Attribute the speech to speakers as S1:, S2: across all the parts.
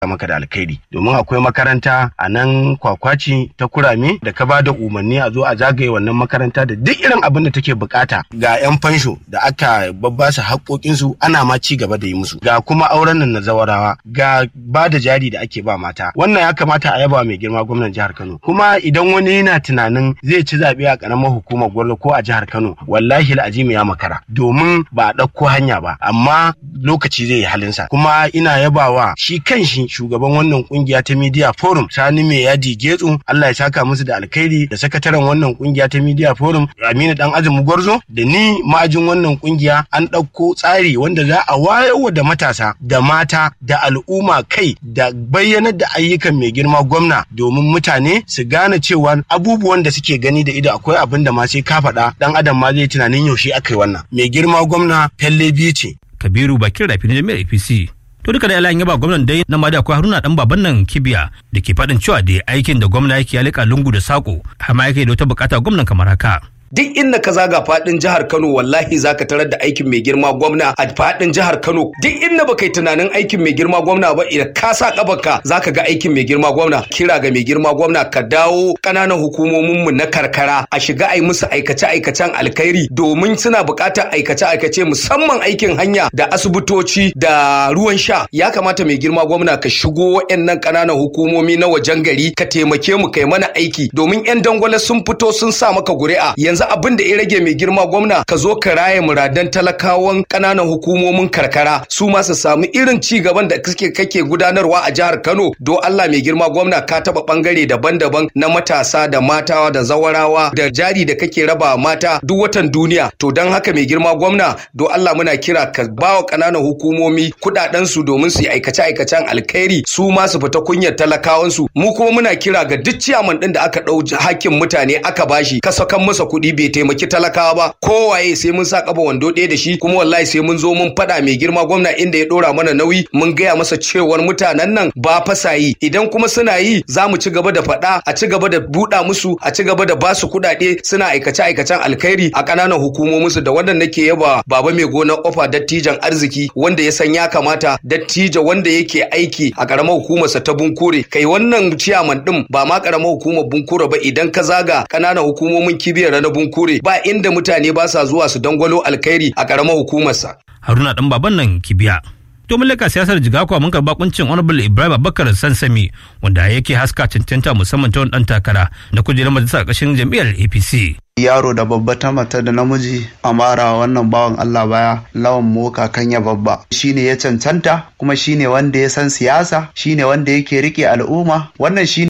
S1: maka da alkhairi domin akwai makaranta a nan kwakwaci ta kurame da ka bada umarni a zo a zagaye wannan makaranta da duk irin abin da take bukata ga yan fansho da aka babbasa haƙoƙinsu ana ma ci gaba da yi musu ga kuma auren nan na zawarawa ga ba da jari da ake ba mata wannan ya kamata a yaba mai girma gwamnan jihar Kano kuma idan wani yana tunanin zai ci zaɓe a ƙaramar hukumar Gwarzo ko a jihar Kano wallahi al'azimi ya makara domin ba a ɗauko hanya ba amma lokaci zai yi halinsa kuma ina yabawa shi kanshi shugaban wannan kungiya ta media forum sani mai yadi getsu Allah ya saka musu da alkhairi da sakataren wannan kungiya ta media forum Aminu dan azumi gwarzo da ni ma'ajin wannan kungiya an ɗauko tsari wanda za a wayarwa da matasa da mata da al'umma kai da bayyanar da ayyukan mai girma gwamna domin mutane su gane cewa abubuwan da suke gani da ido akwai abin da ma sai ka faɗa dan adam ma zai tunanin yaushe aka yi wannan mai girma gwamna felle biyu ce
S2: kabiru bakin rafi na jami'ar apc to duka da yalan yaba gwamnan dai na mada akwai haruna dan baban nan kibiya da ke faɗin cewa da aikin da gwamna yake ya lika lungu da sako har ma yake da wata bukata gwamnan kamar haka
S3: duk inda ka zaga fadin jihar Kano wallahi zaka tarar da aikin mai girma gwamna a fadin jihar Kano duk inda baka yi tunanin aikin mai girma gwamna ba idan ka sa kabarka zaka ga aikin mai girma gwamna kira ga mai girma gwamna ka dawo kananan hukumomin mu na karkara a shiga ai musu aikace aikacen alkhairi domin suna buƙatar aikace aikace musamman aikin hanya da asibitoci da ruwan sha ya kamata mai girma gwamna ka shigo waɗannan kananan hukumomi na wajen gari ka taimake mu kai mana aiki domin yan dangwale sun fito sun sa maka guri'a yanzu yanzu abin da ya rage mai girma gwamna ka zo ka raye muradan talakawan ƙananan hukumomin karkara su ma su samu irin ci gaban da kake kake gudanarwa a jihar Kano do Allah mai girma gwamna ka taba bangare daban-daban na matasa da mata da zawarawa da jari da kake raba mata duk watan duniya to dan haka mai girma gwamna do Allah muna kira ka bawa ƙananan hukumomi kudaden su domin su yi aikace-aikacen alkhairi su ma su fita kunyar talakawan su mu kuma muna kira ga duk ciyaman din da aka dau hakkin mutane aka bashi ka sakan masa kuɗi bai taimaki talakawa ba kowaye sai mun sa kaba wando ɗaya da shi kuma wallahi sai mun zo mun faɗa mai girma gwamna inda ya ɗora mana nauyi mun gaya masa cewar mutanen nan ba fasa yi idan kuma suna yi za mu ci gaba da faɗa a ci gaba da buɗa musu a ci gaba da ba su kuɗaɗe suna aikace aikacen alkhairi a ƙananan hukumominsu da wannan nake yaba baba mai gonar ofa dattijan arziki wanda ya san ya kamata dattijo wanda yake aiki a ƙaramar hukumarsa ta bunkure kai wannan ciyaman ɗin ba ma ƙaramar hukumar bunkure ba idan ka zaga ƙananan hukumomin kibiyar na bunkure ba inda mutane ba sa zuwa su dangwalo alkhairi a ƙaramar hukumarsa.
S2: haruna dan baban nan kibiya to leka siyasar jigakwa mun karba kuncin honorable ibrahim abubakar sansami wanda yake haska cancanta musamman ta wani dan takara na kujerar majalisar ƙarshen jam'iyyar apc
S4: yaro da babba ta mata da namiji a mara wannan bawan Allah baya lawan moka kanya babba shine ya cancanta kuma shine wanda ya san siyasa shine wanda yake rike al'umma wannan shine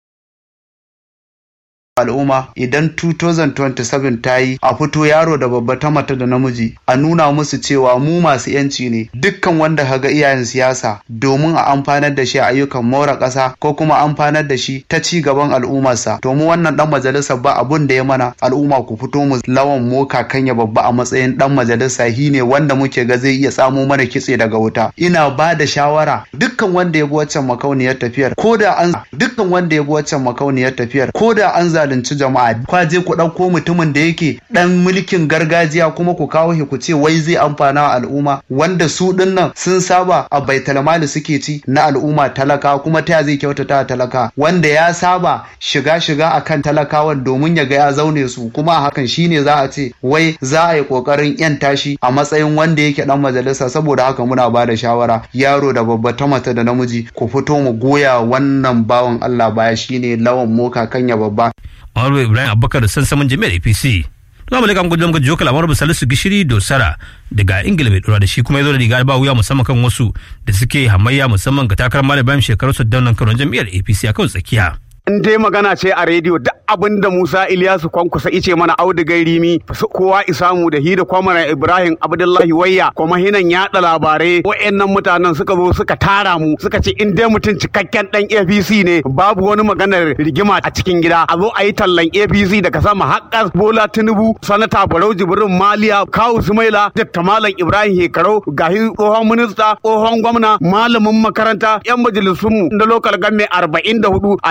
S4: al'umma idan 2027 ta yi a fito yaro da babba ta mata da namiji a nuna musu cewa mu masu yanci ne dukkan wanda kaga iyayen siyasa domin a amfanar da shi a ayyukan more ƙasa ko kuma amfanar da shi ta ci gaban al'ummarsa to mu wannan dan majalisa ba abun da ya mana al'umma ku fito mu lawan moka kanya babba a matsayin dan majalisa shi ne wanda muke ga zai iya samo mana kitse daga wuta ina ba da shawara dukkan wanda ya bi waccan makauniyar tafiyar ko da an dukkan wanda ya bi waccan makauniyar tafiyar ko da an zalunci jama'a kwa je ku ɗauko mutumin da yake ɗan mulkin gargajiya kuma ku kawo shi ku ce wai zai amfana wa al'umma wanda su ɗin nan sun saba a baitalmali suke ci na al'umma talaka kuma ta zai kyautata talaka wanda ya saba shiga shiga akan talakawan domin ya ga ya zaune su kuma a hakan shine za a ce wai za a yi kokarin yan tashi a matsayin wanda yake dan majalisa saboda haka muna ba da shawara yaro da babba ta mata da namiji ku fito mu goya wannan bawan Allah baya shine lawan moka kanya babba
S2: Honorable Ibrahim Abubakar sansamin jami'ar APC. Za mu leƙa muku muka jiyo kalamar Salisu Gishiri Dosara daga Ingila mai dora da shi kuma ya zo da riga ba wuya musamman kan wasu da suke hamayya musamman ga takarar Malam Ibrahim shekaru su daunan karon jami'ar APC a kan tsakiya.
S5: in dai magana ce a rediyo duk abin da Musa Ilyasu kwankusa ice mana audigai rimi kowa isamu da hi da kwamara Ibrahim Abdullahi Wayya kuma hinan yaɗa labarai wayannan mutanen suka zo suka tara mu suka ce in dai mutum cikakken dan APC ne babu wani maganar rigima a cikin gida a zo a yi tallan APC daga sama haƙƙar Bola Tinubu sanata Barau Jibrin Maliya Kawu Sumaila Dr. Malam Ibrahim Hekarau gahi tsohon minista tsohon gwamna malamin makaranta yan majalisunmu na lokal gamme 44 a jihar Kano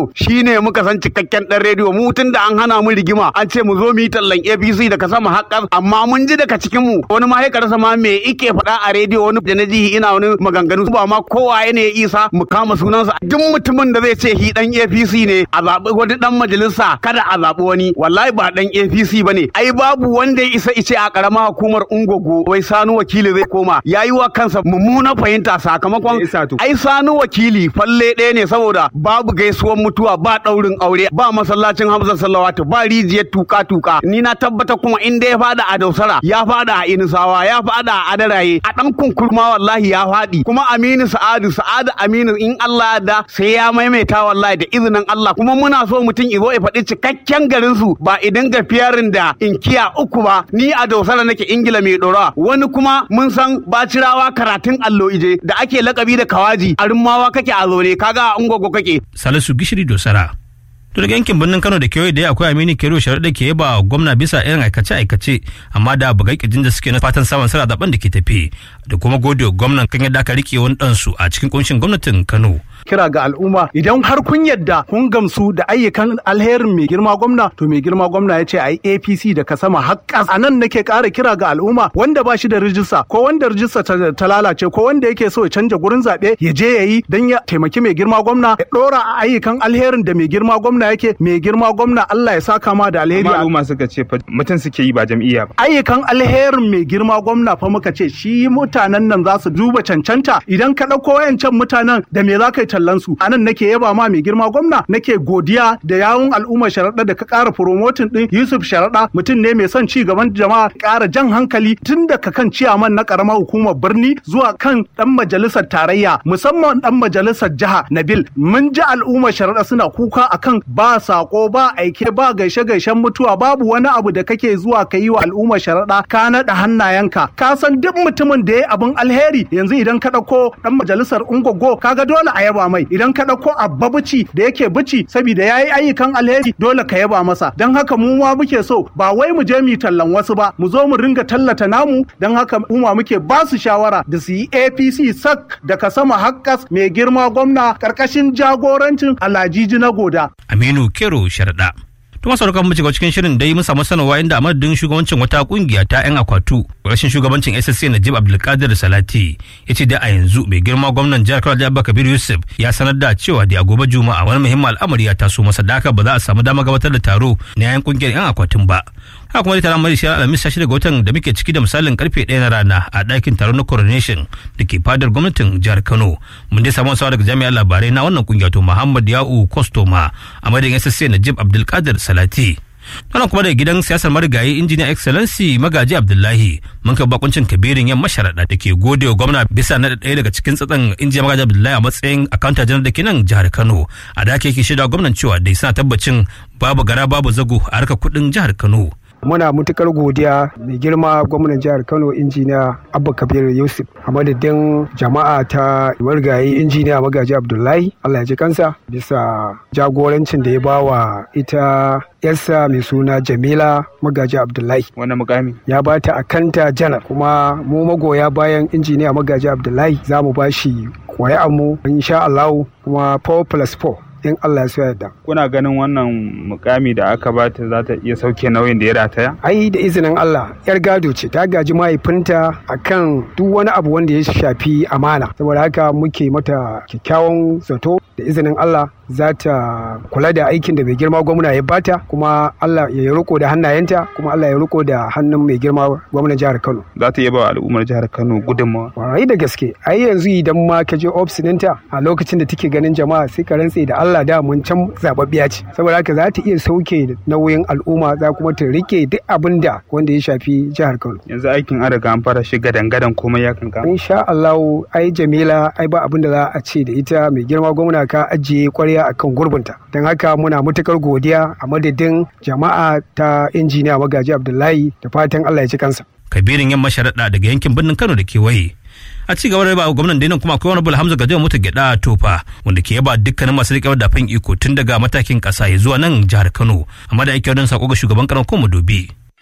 S5: Kano shine muka san cikakken dan rediyo mu tun da an hana mu rigima an ce mu zo mu yi tallan APC daga sama haƙƙa amma mun ji daga cikin mu wani ma ya rasa ma me ike faɗa a rediyo wani da na ji ina wani maganganu ba ma kowa ne ya isa mu kama sunansa duk mutumin da zai ce hi dan APC ne a zaɓi wani dan majalisa kada a zaɓi wani wallahi ba dan APC bane ai babu wanda ya isa ice a ƙaramar hukumar Ungogo wai Sanu wakili zai koma yayi wa kansa mummuna fahimta sakamakon ai Sanu wakili falle ɗaya ne saboda babu gaisuwar mutuwa ba ɗaurin aure ba masallacin Hamza Sallawatu ba rijiyar tuka tuka ni na tabbata kuma in ya fada a Dausara ya fada a Inisawa ya fada a Adaraye a dan kunkurma wallahi ya fadi kuma Aminu Sa'adu Sa'adu Aminu in Allah ya da sai ya maimaita wallahi da izinin Allah kuma muna so mutum izo ya faɗi cikakken garin su ba idan ga fiyarin da inkiya uku ba ni a Dausara nake Ingila mai dora wani kuma mun san bacirawa karatun allo ije da ake lakabi da kawaji a rummawa kake a zone kaga a ungogo kake
S2: Salisu Gishiri Dosara. To daga yankin birnin Kano da kewaye da akwai Aminu Kero Sharaɗa ke yaba gwamna bisa irin aikace-aikace amma da bugai kirjin da suke na fatan samun sara zaben da ke tafi da kuma gode gwamnan kan yadda aka rike wani ɗansu a cikin kunshin gwamnatin Kano.
S6: kira ga al'umma idan har kun yadda kun gamsu da ayyukan alherin mai girma gwamna to mai girma gwamna ya ce a yi apc da ka sama haƙƙas a nan nake ƙara kira ga al'umma wanda ba shi da rijista ko wanda rijista ta, ta lalace ko wanda yake so ya canja gurin zaɓe ya je ya yi don ya taimaki mai girma gwamna ya ɗora a ayyukan alherin da mai girma gwamna yake mai girma gwamna Allah ya saka ma da alheri
S7: amma al'umma suka ce mutum suke yi ba jam'iyya ba
S6: ayyukan alherin mai girma gwamna fa muka ce shi mutanen nan za su duba cancanta idan ka ɗauko wayancan mutanen da me za ka yi tallan su anan nake yaba ma mai girma gwamna nake godiya da yawun al'ummar sharaɗa da ka ƙara promotin ɗin Yusuf sharaɗa mutum ne mai son ci gaban jama'a ƙara jan hankali tun daga kan ciyaman na ƙaramar hukumar birni zuwa kan ɗan majalisar tarayya musamman ɗan majalisar jiha Nabil mun ji al'ummar sharaɗa suna kuka akan ba sako ba aike ba gaishe gaishen mutuwa babu wani abu da kake zuwa ka yi wa al'ummar sharaɗa ka naɗa hannayenka ka san duk mutumin da ya abin alheri yanzu idan ka ɗauko ɗan majalisar ungogo kaga dole a yaba mai idan ka ɗauko abba bici da yake bici saboda ya yi ayyukan alheri dole ka yaba masa don haka mu ma muke so ba wai mu je mu tallan wasu ba mu zo mu ringa tallata namu don haka mu ma muke ba su shawara da su yi apc sak daga sama hakkas mai girma gwamna karkashin jagorancin alajiji na goda
S2: Aminu Kero Sharaɗa. Tuma sauran mu shiga cikin shirin dai mun samu sanarwa inda a madadin shugabancin wata kungiya ta 'yan akwatu rashin shugabancin SSC Najib Abdulkadir Salati ya ce da a yanzu mai girma gwamnan jihar Kano Abba Kabir Yusuf ya sanar da cewa da a gobe Juma'a wani muhimmin al'amari ya taso masa da haka ba za a samu damar gabatar da taro na 'yan kungiyar 'yan akwatin ba. haka kuma taron mai shirar alhamis sashi daga watan da muke ciki da misalin karfe ɗaya na rana a ɗakin taron na coronation da ke fadar gwamnatin jihar kano mun dai samu sawa daga jami'ar labarai na wannan kungiya to muhammad ya'u kostoma a madadin ssc najib abdulkadir salati wannan kuma daga gidan siyasar marigayi injiniya excellency magaji abdullahi mun kai bakuncin kabirin yan masharaɗa da ke gode wa gwamna bisa na ɗaya daga cikin tsatsan injiniya magaji abdullahi a matsayin akanta janar da ke nan jihar kano a da ake shaida gwamnan cewa dai suna tabbacin babu gara babu zago a harkar kuɗin jihar kano
S8: muna matukar godiya mai girma gwamnan jihar kano injiniya abba kabir yusuf a madadin jama'a ta margayi injiniya magaji abdullahi allah ya ji kansa bisa jagorancin da ya bawa ita yarsa mai suna jamila magaji abdullahi
S7: wannan mukami
S8: ya ba ta akanta janar kuma mu magoya bayan injiniya magaji abdullahi za mu ba shi mu insha allahu kuma 4 plus 4 in Allah ya yarda.
S7: Kuna ganin wannan mukami da aka bata za ta iya sauke nauyin da ya rataya?
S8: Ai da izinin Allah yar gado ce ta gaji mahaifinta akan duk wani abu wanda ya shafi amana. Saboda haka muke mata kyakkyawan zato da izinin Allah za ta kula da aikin da mai girma gwamna ya bata kuma Allah ya riko da hannayenta kuma Allah ya riko da hannun mai girma gwamnan jihar Kano.
S7: Za ta yaba al'ummar jihar Kano gudunmawa.
S8: Warai da gaske ai yanzu idan ma ka je ofis ɗinta a lokacin da take ganin jama'a sai ka rantse da Allah da mun can zababbiya ce saboda haka za ta iya sauke nauyin al'umma za kuma ta rike duk abin da wanda ya shafi jihar Kano.
S7: Yanzu aikin an riga an fara shiga dangadan komai ya kanka.
S8: Insha Allah ai Jamila ai ba abin da za a ce da ita mai girma gwamna ka ajiye kwarya akan gurbinta don haka muna matukar godiya a madadin jama'a ta injiniya magaji abdullahi da fatan allah ya ci kansa
S2: kabirin yamma sharaɗa daga yankin birnin kano da kewaye a ci gaba da ba gwamnan dainin kuma akwai wani bula hamza gajiya mota gyada tofa wanda ke yaba dukkanin masu riƙe da fan iko tun daga matakin ƙasa ya zuwa nan jihar kano amma da ake wadon sako ga shugaban karan kuma dobi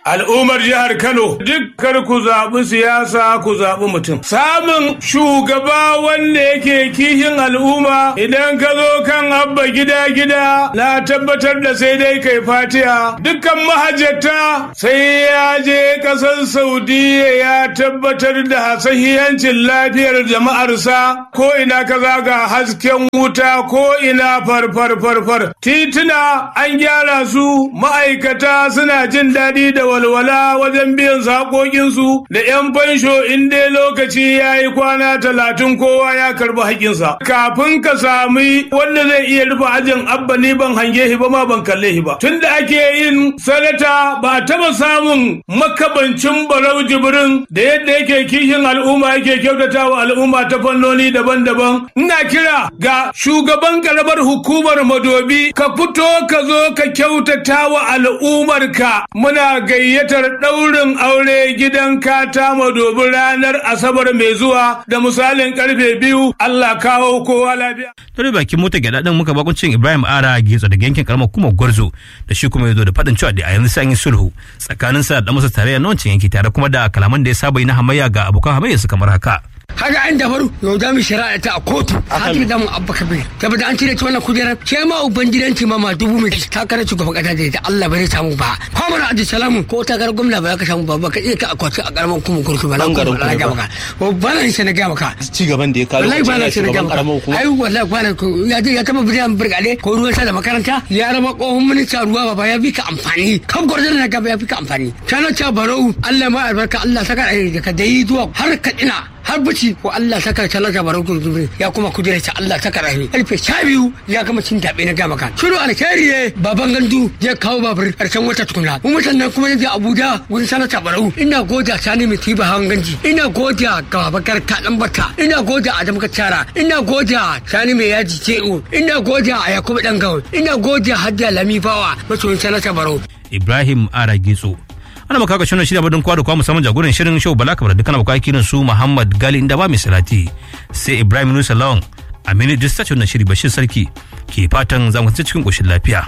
S9: al'ummar jihar Kano dukkan ku zaɓi siyasa ku zaɓi mutum. Samun shugaba wanda yake kishin al'umma idan ka zo kan abba gida gida na tabbatar da sai dai kai fatiya dukkan mahajjata sai ya je ƙasar Saudiya ya tabbatar da sahihancin lafiyar jama'arsa ko ina ka zaga hasken wuta ko ina farfar farfar tituna an gyara su ma'aikata suna jin daɗi da walwala wajen biyan saƙoƙinsu da 'yan fansho in dai lokaci ya yi kwana talatin kowa ya karɓi haƙinsa. Kafin ka sami wanda zai iya rufe ajin abba ni ban hange shi ba ma ban kalle shi ba. Tun da ake yin sanata ba a taɓa samun makabancin barau jibrin da yadda yake kishin al'umma yake kyautata wa al'umma ta fannoni daban-daban. Ina kira ga shugaban karamar hukumar madobi ka fito ka zo ka kyautata wa al'ummarka muna gayyatar ɗaurin aure gidan kata madobi ranar asabar mai zuwa da misalin karfe biyu Allah kawo kowa lafiya.
S2: Tare bakin mota gyaɗa ɗin muka bakuncin Ibrahim Ara Getso daga yankin karamar kuma Gwarzo da shi kuma ya zo da faɗin cewa da a yanzu sai an yi sulhu tsakanin sa da masa tarayya na wancan yanki tare kuma da kalaman da ya saba yi na hamayya ga abokan hamayya su kamar haka.
S10: kaga an dabaru yau da mu shari'a ta a kotu hati da mu abba kabir saboda an cire ta wannan kujerar ke ma ubangidanci ma ma dubu mai ta kare shugaban kasa da ita Allah bai samu ba ko mana aji salamu ko ta gar gwamna ba ka samu ba ba ka iya ka akwati a karaman kuma kurku ba nan garin kuma ga maka ko bana shi na ga maka
S11: ci gaban da ya kawo
S10: wallahi bana shi na ga maka
S11: kuma
S10: ai wallahi bana ya je ya taba bidan burgade ko ruwan sa da makaranta ya rama kohon minista ruwa ba ya bi ka amfani kan gwarzon na gaba ya fi ka amfani kana ta barau Allah ma albarka Allah saka da ka dai zuwa har ka ina har bici ko Allah saka talaka baro gudu ya kuma kudura ta Allah saka rahimi karfe sha biyu ya gama cin daɓe na gama kan shiru alkhairi ne baban gandu ya kawo babur karshen wata tukuna kuma sannan kuma yaje Abuja wurin sanata barau ina goda sani mai tiba hawan ganji ina goda ga bakar kaɗan bata ina goda Adam Kacara ina goda sani mai yaji CEO ina goda a Yakubu dan gawo ina goda Hadiya Lami Bawa masoyin sanata barau
S2: Ibrahim Ara Getso ana maka shirin shirya badin kwa da kwa musamman jagoran shirin show bala kamar dukkan abokan kirin su muhammad gali inda ba mai salati sai ibrahim nusa lawan aminu distace wannan shiri bashir sarki ke fatan zamu cikin koshin lafiya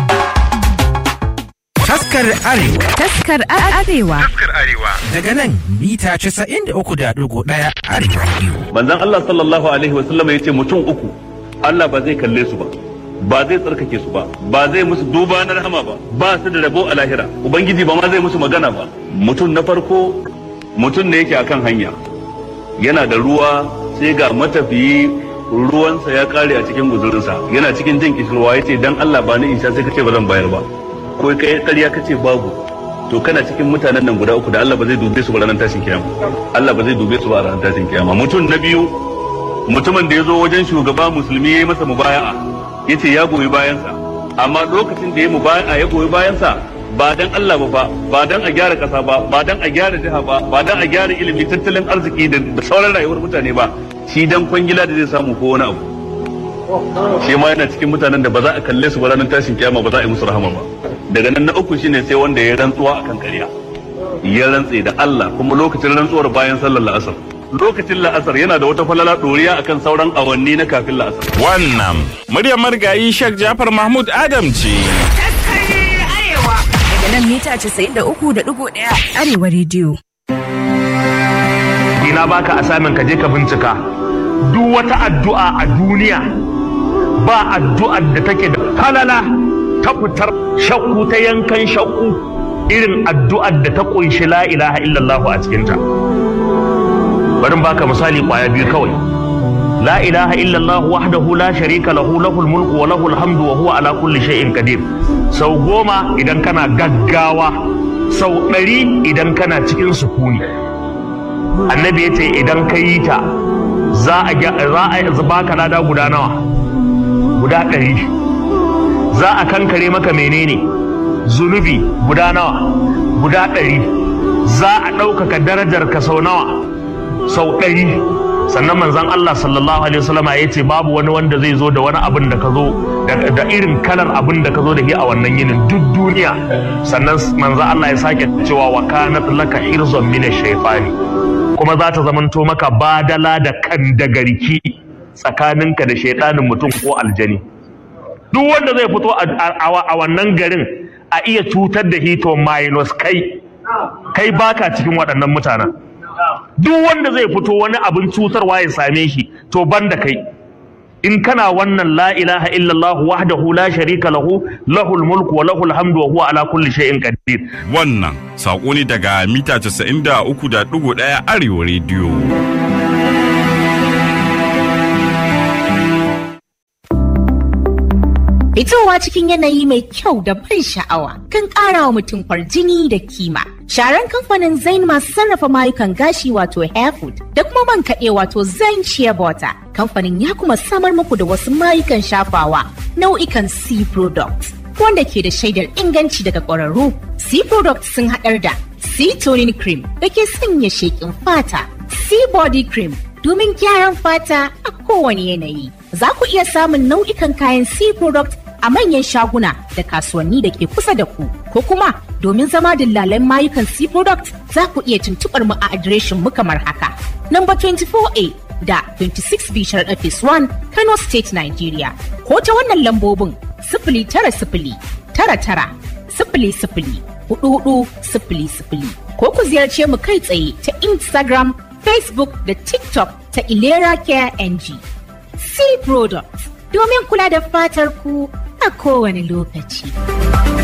S12: Taskar Arewa.
S13: Taskar Arewa.
S12: Taskar Arewa. Daga nan mita 93.1 Arewa Radio.
S14: Manzon Allah sallallahu alaihi wasallam ya ce mutum uku Allah ba zai kalle su ba. ba zai tsarkake su ba ba zai musu duba na rahama ba ba su da rabo a lahira ubangiji ba ma zai musu magana ba mutum na farko mutum ne yake akan hanya yana da ruwa sai ga matafiyi ruwansa ya kare a cikin guzurinsa yana cikin jin kishirwa ya ce dan Allah ba ni insha sai kace ba zan bayar ba ko kai ƙarya kace babu to kana cikin mutanen nan guda uku da Allah ba zai dube su ba ranar tashin kiyama Allah ba zai dube su ba ranar tashin kiyama mutum na biyu mutumin da ya zo wajen shugaba musulmi ya yi masa mubaya'a ya ce ya goyi bayansa amma lokacin da ya mu a ya goyi bayansa ba dan Allah ba ba dan a gyara kasa ba ba dan a gyara jiha ba ba dan a gyara ilimi tattalin arziki da sauran rayuwar mutane ba shi dan kwangila da zai samu ko wani abu shi ma yana cikin mutanen da ba za a kalle su ba ranar tashin kiyama ba za a yi musu rahama ba daga nan na uku shine sai wanda ya rantsuwa akan ƙarya ya rantse da Allah kuma lokacin rantsuwar bayan sallar la'asar lokacin la'asar yana da wata falala ɗoriya akan sauran awanni na kafin la'asar.
S12: Wannan muryar marigayi Sheikh Jafar Mahmud Adam ce.
S13: Daga nan mita 93.1 Arewa Radio.
S15: Ina baka asamin ka je ka bincika. Duk wata addu'a a duniya ba addu'ar da take da falala ta fitar shakku ta yankan shakku irin addu'ar da ta ƙunshi la ilaha illallahu a cikinta. bari baka misali kwaya biyu kawai la ilaha illallah wahdahu la sharika lahu lahul mulku wa lahul hamdu wa huwa ala kulli shay'in qadir sau goma idan kana gaggawa sau ɗari idan kana cikin sukuni annabi ya ce idan ka yi ta za a baka lada guda nawa guda ɗari za a kankare maka menene zunubi guda nawa guda ɗari za a ɗaukaka darajar ka sau nawa sau ɗari sannan manzan Allah sallallahu alaihi wasallama ya ce babu wani wanda zai zo da wani abin da ka zo da irin kalar abin da ka zo da shi a wannan yinin duk duniya sannan manzan Allah ya sake cewa wa kanat laka hirzon min shaytani kuma za ta zamanto maka badala da kan da garki tsakaninka da shaidanin mutum ko aljani duk wanda zai fito a wannan garin a iya cutar da hito minus kai kai baka cikin waɗannan mutanen duk wanda zai fito wani abin cutarwa ya same shi to banda kai in kana wannan la ilaha illallah wahdahu la sharika lahu lahul mulku wa lahul hamdu wa huwa ala kulli shay'in qadir
S11: wannan sako ne daga mita 93.1 arewa rediyo
S16: Fitowa cikin yanayi mai kyau da ban sha'awa kan ƙara wa mutum kwarjini da kima. Sharan kamfanin Zain masu sarrafa mayukan gashi wato Hairfood da kuma man kaɗe wato Zain Shea Butter. Kamfanin ya kuma samar muku da wasu mayukan shafawa nau'ikan C products wanda ke da shaidar inganci daga ƙwararru. C products sun haɗar da C toning cream da ke sanya sheƙin fata, C body cream domin gyaran fata a kowane yanayi. Za ku iya samun nau'ikan kayan C product a manyan shaguna da kasuwanni da ke kusa da ku ko kuma domin zama dillalan mayukan C product za ku iya tuntuɓar mu a adireshin mu kamar haka. Number 24A da 26 Bishar Office 1 Kano State Nigeria ko ta wannan lambobin sifili tara sifili tara tara sifili sifili hudu hudu sifili sifili ko ku ziyarce mu kai tsaye ta Instagram, Facebook da TikTok ta Ilera Care NG. C Product domin kula da fatar ku a kowane lokaci.